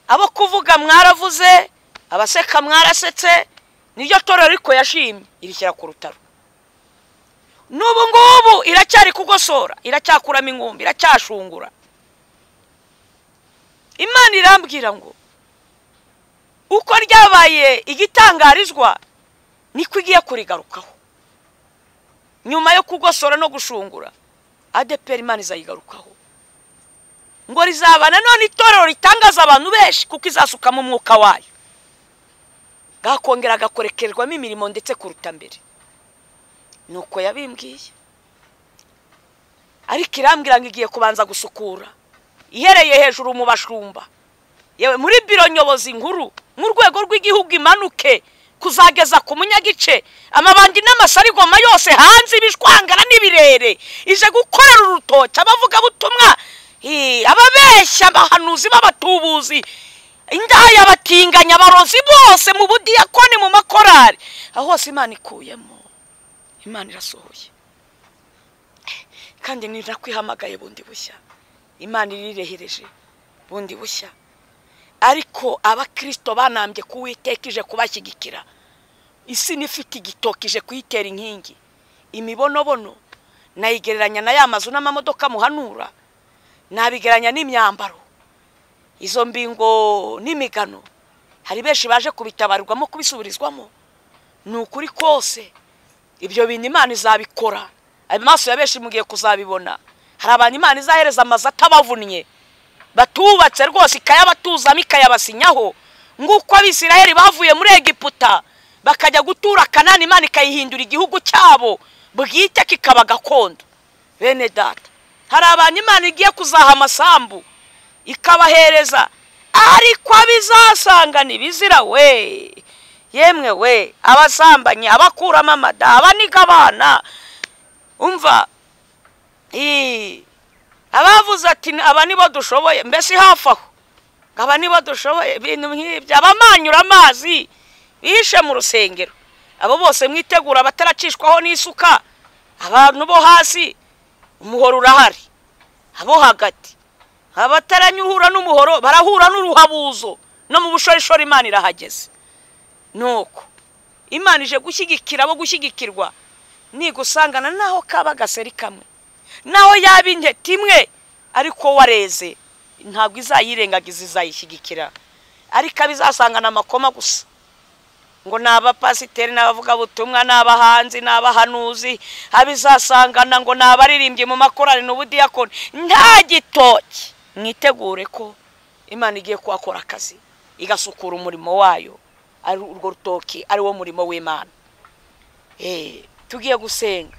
abo kuvuga mwaravuze abaseka mwarasetse niryo toro ariko yashimye irishyira ku rutaro n'ubu ngubu iracyari kugosora iracyakuramo ingumbi iracyashungura imana irambwira ngo uko ryabaye igitangarizwa niko igiye kurigarukaho nyuma yo kugosora no gushungura adeperi imana izayigarukaho ngo rizaba nanone itorero ritangaza abantu benshi kuko izasukamo umwuka wayo gakongera gakorekerwamo imirimo ndetse kuruta mbere ni uko yabimbwiye ariko irambwira ngo igiye kubanza gusukura ihereye hejuru mu bashumba yewe muri biro nyobozi nkuru mu rwego rw'igihugu imanuke kuzageza ku munyagice amabandi n'amasarigoma yose hanze ibishwangara n'ibirere ije gukorera urutoki abavugabutumwa ababeshya abahanuzi b'abatubuzi indaya batinganya abarozi bose mu budiyakoni mu makorari aho hose imana ikuyemo imana irasohoye kandi ntinakw'ihamagaye bundi bushya imana irirehereje bundi bushya ariko abakirisito banambye kuwiteka ije kubashyigikira isi n'ifite igitoki ije kuyitera inkingi imibonobono nayigereranya na ya mazu n'amamodoka muhanura nabigereranya n'imyambaro izo mbingo n'imigano hari benshi baje kubitabarirwamo kubisubirizwamo ni ukuri kose ibyo bintu imana izabikora amaso ya benshi mugiye kuzabibona hari abantu imana izahereza amazu atabavunnye batubatse rwose ikayabatuzamo ikayabasinyaho nguko abisiraheli bavuye muri egiputa bakajya gutura kanani imana ikayihindura igihugu cyabo bwite kikaba gakondo bene data hari abantu imana igiye kuzaha amasambu ikabahereza ariko abizasanga ntibizira we yemwe we abasambanye abakuramo amada abaniga abana umva abavuze ati aba nibo dushoboye mbese hafi aho aba nibo dushoboye ibintu nk'ibyo abamanyura amazi bishe mu rusengero abo bose mwitegura abataracishwaho n'isuka abantu bo hasi umuhoro urahari abo hagati abataranyuhura n'umuhoro barahura n'uruhabuzo no mu bushorishori imana irahageze nuko imana ije gushyigikira abo gushyigikirwa nigusangana naho kaba agaseri kamwe naho yaba intete imwe ariko wareze ntabwo izayirengagiza izayishyigikira ariko abizasangana amakoma gusa ngo ni abapasiteri n'abavugabutumwa n'abahanzi n'abahanuzi abizasangana ngo ni abaririmbyi mu makorari n'ubudiyakoni nta gitoki mwitegure ko imana igiye kuhakora akazi igasukura umurimo wayo urwo rutoki ari wo murimo w'imana tugiye gusenga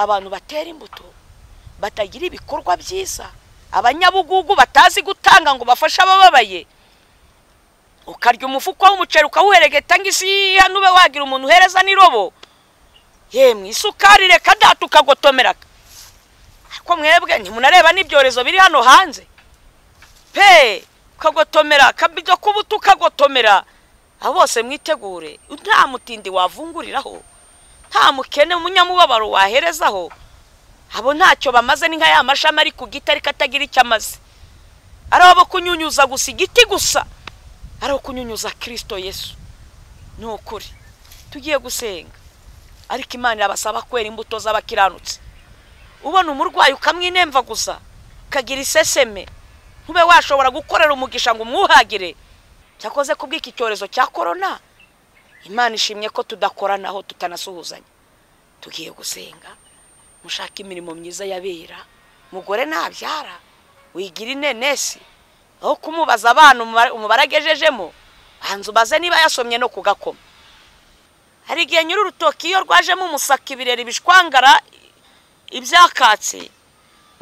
abantu batera imbuto batagira ibikorwa byiza abanyabugugu batazi gutanga ngo bafashe abababaye ukarya umufuko w'umuceri ukawuheregeta ngo isi hano ube wagira umuntu uhereza n'irobo yemwe isukari reka data ukagotomeraka ariko mwebwe ntimunareba n'ibyorezo biri hano hanze pe ukagotomera akabido k'ubuto ukagotomera abo bose mwitegure nta mutindi wavunguriraho nta mukene umunyamubabaro waherezaho abo ntacyo bamaze ni nka ya mashami ari ku giti ariko atagira icyo amaze ari abo kunyunyuza gusa igiti gusa ari abo kunyunyuza kirisito yesu ni ukuri tugiye gusenga ariko imana irabasaba kwera imbuto z'abakiranutse ubona umurwayi ukamwinemva gusa ukagira iseseme ntube washobora gukorera umugisha ngo umwuhagire cyakoze kubw'iki cyorezo cya korona imana ishimye ko tudakoranaho tutanasuhuzanya tugiye gusenga mushaka imirimo myiza yabera mugore ntabyara wigira inenesi aho kumubaza abana umubare agejejemo hanze ubaze niba yasomye no kugakoma hari igihe nyiri urutoki iyo rwajemo umusaka ibirere bishwangara ibyakatse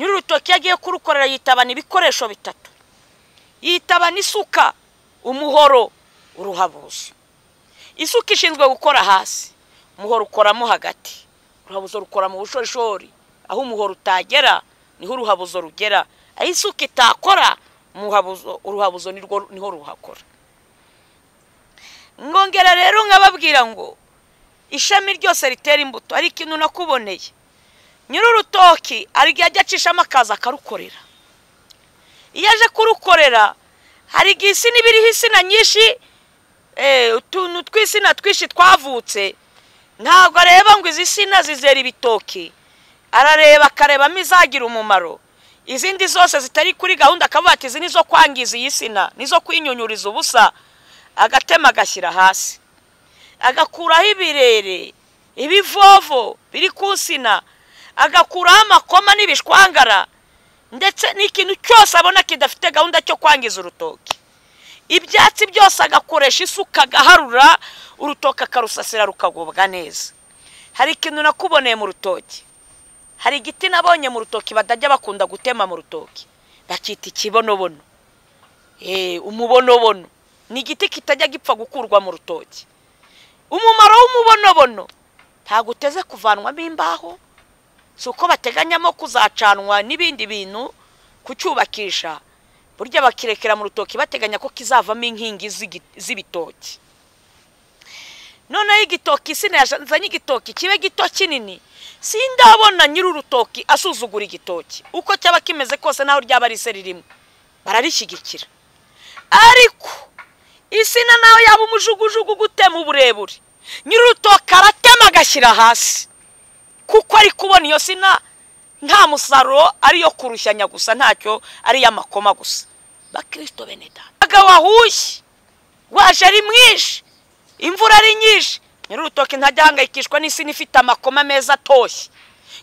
nyiri urutoki iyo agiye kurukorera yitabana ibikoresho bitatu yitabana isuka umuhoro uruhabuzo isuka ishinzwe gukora hasi umuhoro ukoramo hagati uruhabuzo rukora mu bushorishori aho umuhoro utagera niho uruhabuzo rugera aho isuka itakora uruhabuzo niho ruhakora ngongera rero nkababwira ngo ishami ryose ritera imbuto ari ikintu nakuboneye nyiri urutoki hari igihe ajya acishamo akazi akarukorera iyo aje kurukorera hari igihe isi niba iriho insina nyinshi eh, utuntu tw'insina twinshi twavutse ntabwo areba ngo izi sina zizera ibitoki arareba akarebamo izagira umumaro izindi zose zitari kuri gahunda akavuga ati izi ni zo kwangiza iyi sina nizo kwinyunyuriza ubusa agatema agashyira hasi agakuraho ibirere ibivovo biri ku nsina agakuraho amakoma n'ibishwangara ndetse n'ikintu cyose abona kidafite gahunda cyo kwangiza urutoki ibyatsi byose agakoresha isuka agaharura urutoki akarusasira rukagubwa neza hari ikintu nakuboneye mu rutoki hari igiti nabonye mu rutoki batajya bakunda gutema mu rutoki bakita ikibonobono umubonobono ni igiti kitajya gipfa gukurwa mu rutoki umumaro w'umubonobono ntabwo uteze kuvanwamo imbaho si uko bateganyamo kuzacanwa n'ibindi bintu kucyubakisha burya bakirekera mu rutoki bateganya ko kizavamo inkingi z'ibitoki noneho igitoki isina yazanye igitoki kibe gito kinini sindabona nyiri urutoki asuzugura igitoki uko cyaba kimeze kose naho ryaba ari iseri rimwe bararishyigikira ariko isina nawe yaba umujugujugu gutema uburebure nyiri urutoki aratema agashyira hasi kuko ari kubona iyo sina nta musaruro ariyo kurushyanya gusa ntacyo ari iy'amakoma gusa bakirisito beneda umugabo wahushye waje ari mwinshi imvura ari nyinshi nyiri urutoki ntajya ahangayikishwa n'isina ifite amakoma meza atoshye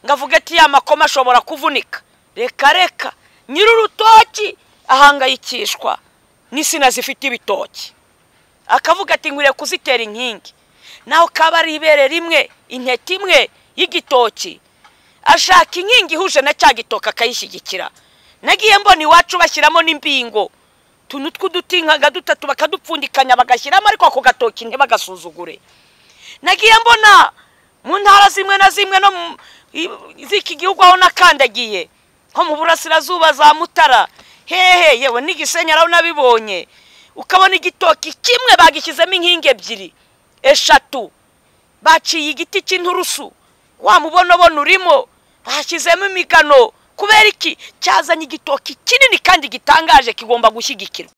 ngo avuge ati ya makoma ashobora kuvunika reka reka nyiri urutoki ahangayikishwa n'isina zifite ibitoki akavuga ati nkwiriye kuzitera inkingi naho kaba ari ibere rimwe intete imwe y'igitoki ashaka inkingi ihuje na cya gitoki akayishyigikira nagiye mbona iwacu bashyiramo n'imbingo utuntu tw'uduti nka dutatu bakadupfundikanya bagashyiramo ariko ako gatoki ntibagasuzugure nagiye mbona mu ntara zimwe na zimwe no mu z'iki gihugu aho nakandagiye nko mu burasirazuba za mutara hehe yewe n'igisenyi araho nabibonye ukabona igitoki kimwe bagishyizemo inkingi ebyiri eshatu baciye igiti cy'inturusu wa mubonabona urimo bashyizemo imigano kubera iki cyazanye igitoki kinini kandi gitangaje kigomba gushyigikirwa